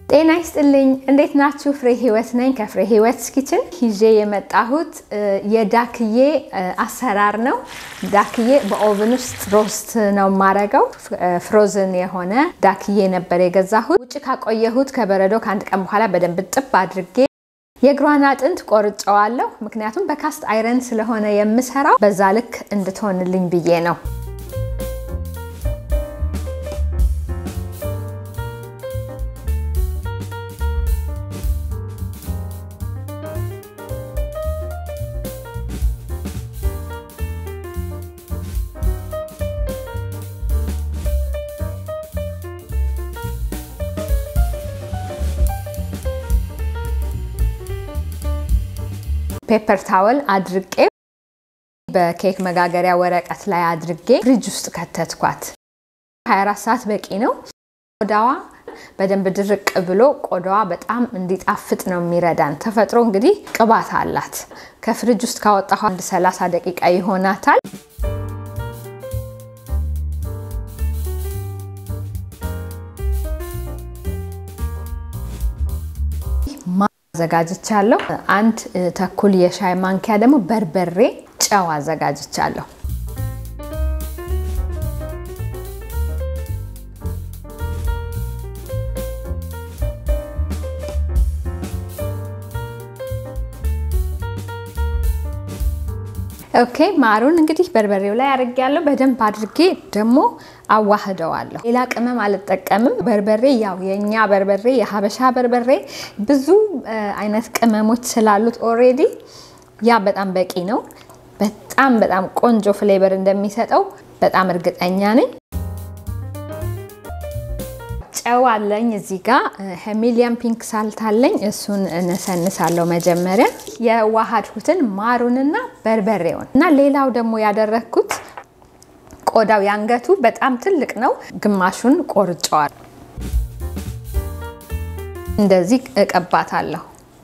ጤና ይስጥልኝ። እንዴት ናችሁ? ፍሬ ህይወት ነኝ ከፍሬ ህይወት ኪችን ይዤ የመጣሁት የዳክዬ አሰራር ነው። ዳክዬ በኦቭን ውስጥ ሮስት ነው የማረገው። ፍሮዝን የሆነ ዳክዬ ነበር የገዛሁት። ውጭ ካቆየሁት ከበረዶ ከአንድ ቀን በኋላ በደንብ ጥብ አድርጌ የእግሯን አጥንት ቆርጨዋለሁ። ምክንያቱም በካስት አይረን ስለሆነ የምሰራው በዛ ልክ እንድትሆንልኝ ብዬ ነው። ፔፐር ታወል አድርቄ በኬክ መጋገሪያ ወረቀት ላይ አድርጌ ፍሪጅ ውስጥ ከተትኳት። 24 ሰዓት በቂ ነው። ቆዳዋ በደንብ ድርቅ ብሎ ቆዳዋ በጣም እንዲጣፍጥ ነው የሚረዳን። ተፈጥሮ እንግዲህ ቅባት አላት። ከፍሪጅ ውስጥ ካወጣሁ አንድ 30 ደቂቃ ይሆናታል። አዘጋጅቻለሁ። አንድ ተኩል የሻይ ማንኪያ ደግሞ በርበሬ፣ ጨው አዘጋጅቻለሁ። ኦኬ ማሩን እንግዲህ በርበሬው ላይ አድርጌያለሁ። በደንብ አድርጌ ደግሞ አዋህደዋለሁ። ሌላ ቅመም አልጠቀምም። በርበሬ ያው የእኛ በርበሬ የሀበሻ በርበሬ ብዙ አይነት ቅመሞች ስላሉት ኦሬዲ ያ በጣም በቂ ነው። በጣም በጣም ቆንጆ ፍሌቨር እንደሚሰጠው በጣም እርግጠኛ ነኝ። ጨው አለኝ እዚህ ጋር ሄሚሊያን ፒንክ ሳልት አለኝ። እሱን እነሰንሳለሁ መጀመሪያ የዋሃድኩትን ማሩንና በርበሬውን እና ሌላው ደግሞ ያደረግኩት ቆዳው ያንገቱ በጣም ትልቅ ነው። ግማሹን ቆርጨዋል። እንደዚህ እቀባታለሁ።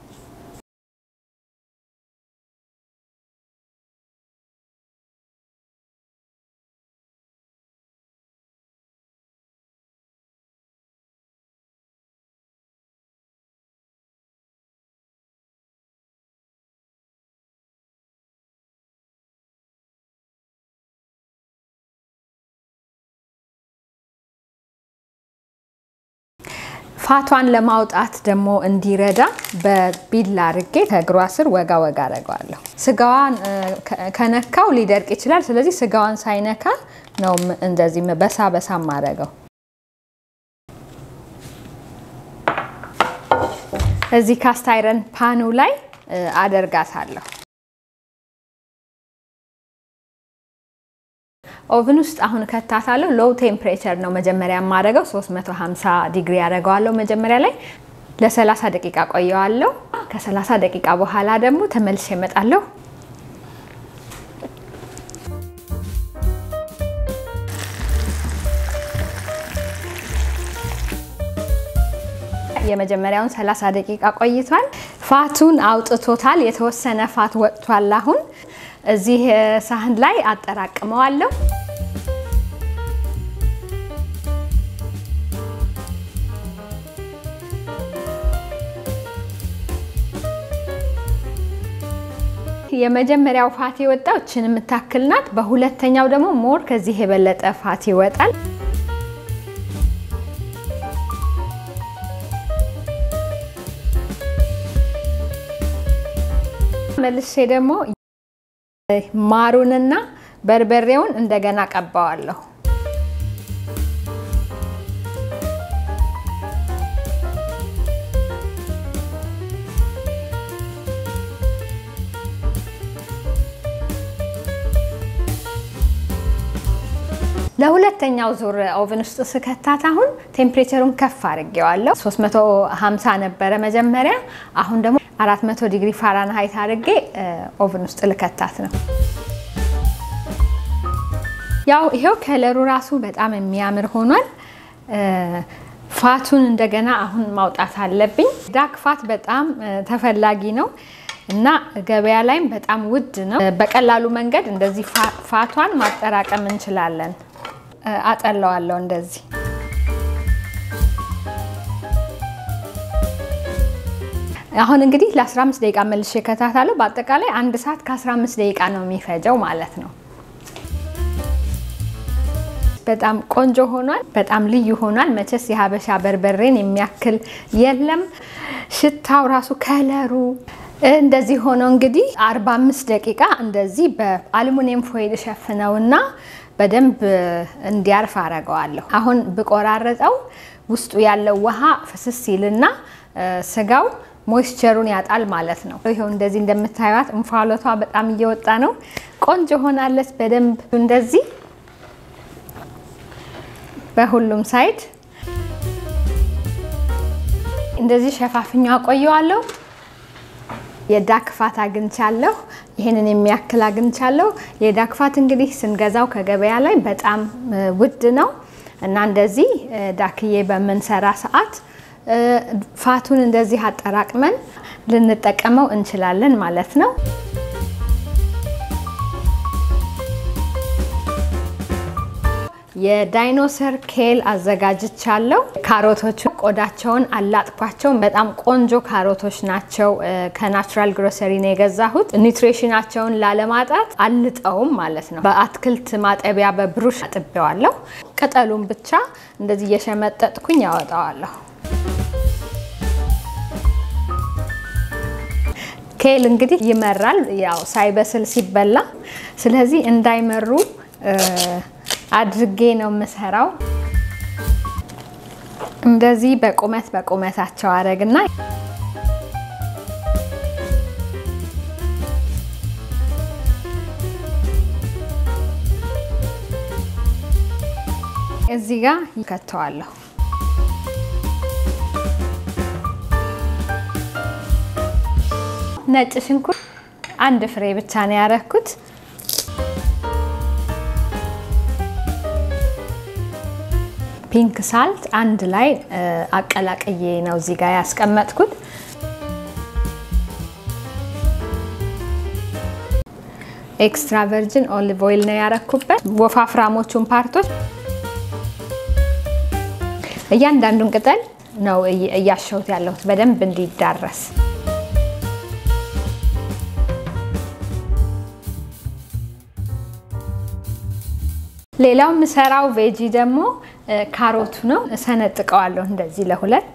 ፋቷን ለማውጣት ደግሞ እንዲረዳ በቢላ አርጌ ከእግሯ ስር ወጋ ወጋ አደርገዋለሁ። ስጋዋን ከነካው ሊደርቅ ይችላል። ስለዚህ ስጋዋን ሳይነካ ነው እንደዚህ በሳ በሳ ማረገው። እዚህ ካስት አይረን ፓኑ ላይ አደርጋታለሁ። ኦቭን ውስጥ አሁን ከታታለሁ። ሎው ቴምፕሬቸር ነው መጀመሪያ የማደርገው 350 ዲግሪ ያደርገዋለሁ መጀመሪያ ላይ ለ30 ደቂቃ ቆየዋለሁ። ከ30 ደቂቃ በኋላ ደግሞ ተመልሼ እመጣለሁ። የመጀመሪያውን 30 ደቂቃ ቆይቷል። ፋቱን አውጥቶታል። የተወሰነ ፋት ወጥቷል። አሁን እዚህ ሳህን ላይ አጠራቅመዋለሁ። የመጀመሪያው ፋት የወጣው እችን የምታክል ናት። በሁለተኛው ደግሞ ሞር ከዚህ የበለጠ ፋት ይወጣል። መልሼ ደግሞ ማሩንና በርበሬውን እንደገና ቀባዋለሁ። ለሁለተኛው ዙር ኦቨን ውስጥ ስከታት አሁን ቴምፕሬቸሩን ከፍ አድርጌዋለሁ። 350 ነበረ መጀመሪያ፣ አሁን ደግሞ 400 ዲግሪ ፋራንሃይት አድርጌ ኦቨን ውስጥ ልከታት ነው። ያው ይሄው ከለሩ ራሱ በጣም የሚያምር ሆኗል። ፋቱን እንደገና አሁን ማውጣት አለብኝ። ዳክ ፋት በጣም ተፈላጊ ነው እና ገበያ ላይም በጣም ውድ ነው። በቀላሉ መንገድ እንደዚህ ፋቷን ማጠራቀም እንችላለን። አጠለዋለሁ እንደዚህ አሁን እንግዲህ ለ15 ደቂቃ መልሼ ከታታለሁ። በአጠቃላይ አንድ ሰዓት ከ15 ደቂቃ ነው የሚፈጀው ማለት ነው። በጣም ቆንጆ ሆኗል። በጣም ልዩ ሆኗል። መቼስ የሀበሻ በርበሬን የሚያክል የለም። ሽታው ራሱ ከለሩ እንደዚህ ሆኖ እንግዲህ 45 ደቂቃ እንደዚህ በአሉሚኒየም ፎይል ሸፍነውና በደንብ እንዲያርፍ አረገዋለሁ። አሁን ብቆራረጠው ውስጡ ያለው ውሃ ፍስስ ሲልና ስጋው ሞይስቸሩን ያጣል ማለት ነው። ይኸው እንደዚህ እንደምታዩት እንፋሎቷ በጣም እየወጣ ነው። ቆንጆ ሆናለች። በደንብ እንደዚህ በሁሉም ሳይድ እንደዚህ ሸፋፍኛ አቆየዋለሁ። የዳክ ፋት አግኝቻለሁ። ይህንን የሚያክል አግኝቻለሁ። የዳክ ፋት እንግዲህ ስንገዛው ከገበያ ላይ በጣም ውድ ነው እና እንደዚህ ዳክዬ በምንሰራ ሰዓት ፋቱን እንደዚህ አጠራቅመን ልንጠቀመው እንችላለን ማለት ነው። የዳይኖሰር ኬል አዘጋጅቻለሁ። ካሮቶቹ ቆዳቸውን አላጥኳቸው። በጣም ቆንጆ ካሮቶች ናቸው። ከናቹራል ግሮሰሪ ነው የገዛሁት። ኒውትሪሽናቸውን ላለማጣት አልጠውም ማለት ነው። በአትክልት ማጠቢያ በብሩሽ አጥቤዋለሁ። ቅጠሉን ብቻ እንደዚህ እየሸመጠጥኩኝ ያወጣዋለሁ። ኬል እንግዲህ ይመራል፣ ያው ሳይበስል ሲበላ። ስለዚህ እንዳይመሩ አድርጌ ነው የምሰራው። እንደዚህ በቁመት በቁመታቸው አረግና እዚህ ጋር ይከተዋለሁ። ነጭ ሽንኩርት አንድ ፍሬ ብቻ ነው ያረኩት። ፒንክ ሳልት አንድ ላይ አቀላቅዬ ነው እዚህ ጋር ያስቀመጥኩት። ኤክስትራ ቨርጅን ኦሊቭ ኦይል ነው ያረኩበት። ወፋፍራሞቹን ፓርቶች እያንዳንዱን ቅጠል ነው እያሸሁት ያለሁት በደንብ እንዲዳረስ። ሌላው የምሰራው ቬጂ ደግሞ ካሮቱ ነው። እሰነጥቀዋለሁ እንደዚህ ለሁለት።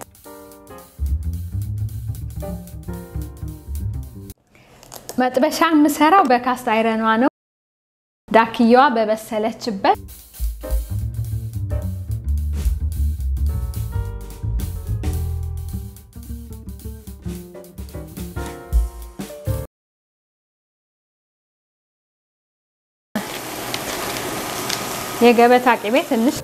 መጥበሻ የምሰራው በካስት አይረኗ ነው። ዳክየዋ በበሰለችበት የገበታ ቅቤ ትንሽ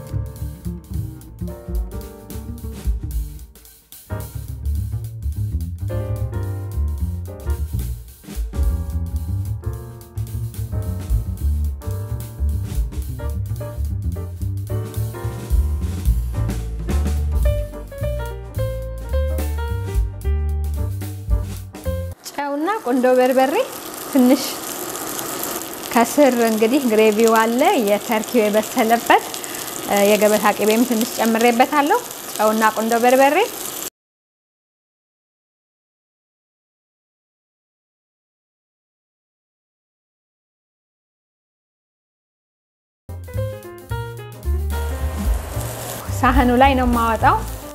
ጨውና ቁንዶ በርበሬ ትንሽ ከስር እንግዲህ ግሬቪው አለ የተርኪው የበሰለበት የገበታ ቅቤም ትንሽ ጨምሬበታለሁ። ጨውና ቁንዶ በርበሬ ሳህኑ ላይ ነው የማወጣው።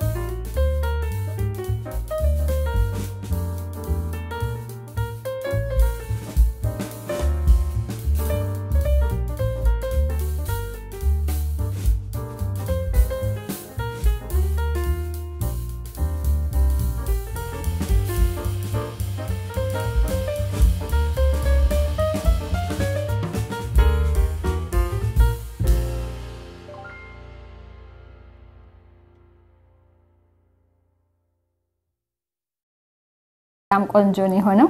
በጣም ቆንጆ ነው የሆነው።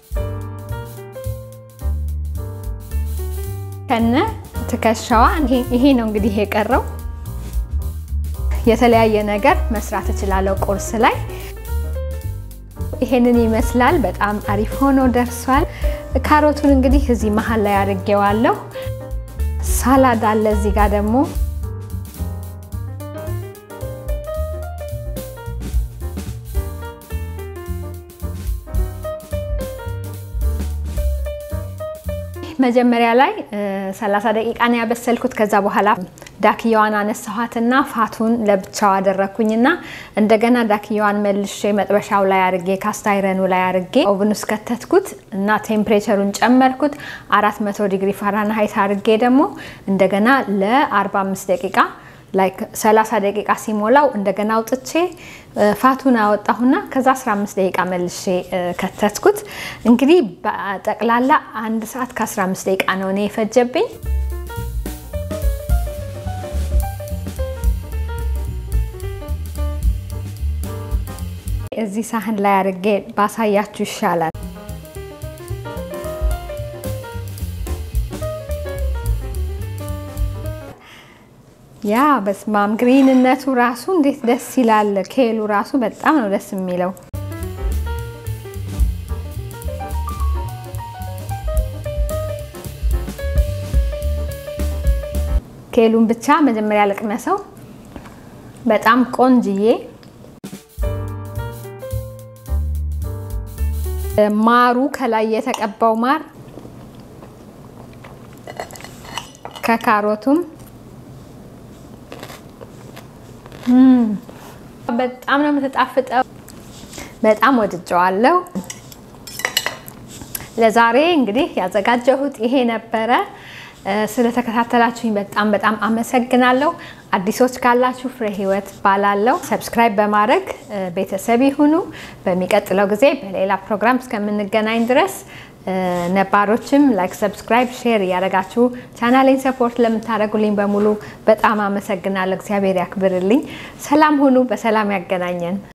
ከነ ትከሻዋ ይሄ ነው እንግዲህ የቀረው። የተለያየ ነገር መስራት እችላለሁ ቁርስ ላይ። ይሄንን ይመስላል። በጣም አሪፍ ሆኖ ደርሷል። ካሮቱን እንግዲህ እዚህ መሀል ላይ አድርጌዋለሁ። ሳላድ አለ እዚህ ጋር ደግሞ መጀመሪያ ላይ 30 ደቂቃ ነው ያበሰልኩት። ከዛ በኋላ ዳክያዋን አነሳኋትና ፋቱን ለብቻው አደረግኩኝና እንደገና ዳክያዋን መልሼ መጥበሻው ላይ አርጌ ካስታይረኑ ላይ አርጌ ኦቭን ውስጥ ከተትኩት እና ቴምፕሬቸሩን ጨመርኩት 400 ዲግሪ ፋራንሃይት አርጌ ደግሞ እንደገና ለ45 ደቂቃ ላይክ 30 ደቂቃ ሲሞላው እንደገና አውጥቼ ፋቱን አወጣሁና ከዛ 15 ደቂቃ መልሼ ከተትኩት። እንግዲህ በጠቅላላ አንድ ሰዓት ከ15 ደቂቃ ነው እኔ የፈጀብኝ። እዚህ ሳህን ላይ አድርጌ ባሳያችሁ ይሻላል። ያ በስማም ግሪንነቱ ራሱ እንዴት ደስ ይላል። ኬሉ ራሱ በጣም ነው ደስ የሚለው። ኬሉን ብቻ መጀመሪያ ልቅመሰው። በጣም ቆንጅዬ ማሩ ከላይ የተቀባው ማር ከካሮቱም በጣም ነው የምትጣፍጠው። በጣም ወድጀዋለሁ። ለዛሬ እንግዲህ ያዘጋጀሁት ይሄ ነበረ። ስለተከታተላችሁኝ በጣም በጣም አመሰግናለሁ። አዲሶች ካላችሁ ፍሬ ህይወት ባላለው ሰብስክራይብ በማድረግ ቤተሰብ ይሁኑ። በሚቀጥለው ጊዜ በሌላ ፕሮግራም እስከምንገናኝ ድረስ ነባሮችም ላይክ፣ ሰብስክራይብ፣ ሼር እያደረጋችሁ ቻናሌን ሰፖርት ለምታደርጉልኝ በሙሉ በጣም አመሰግናለሁ። እግዚአብሔር ያክብርልኝ። ሰላም ሁኑ። በሰላም ያገናኘን።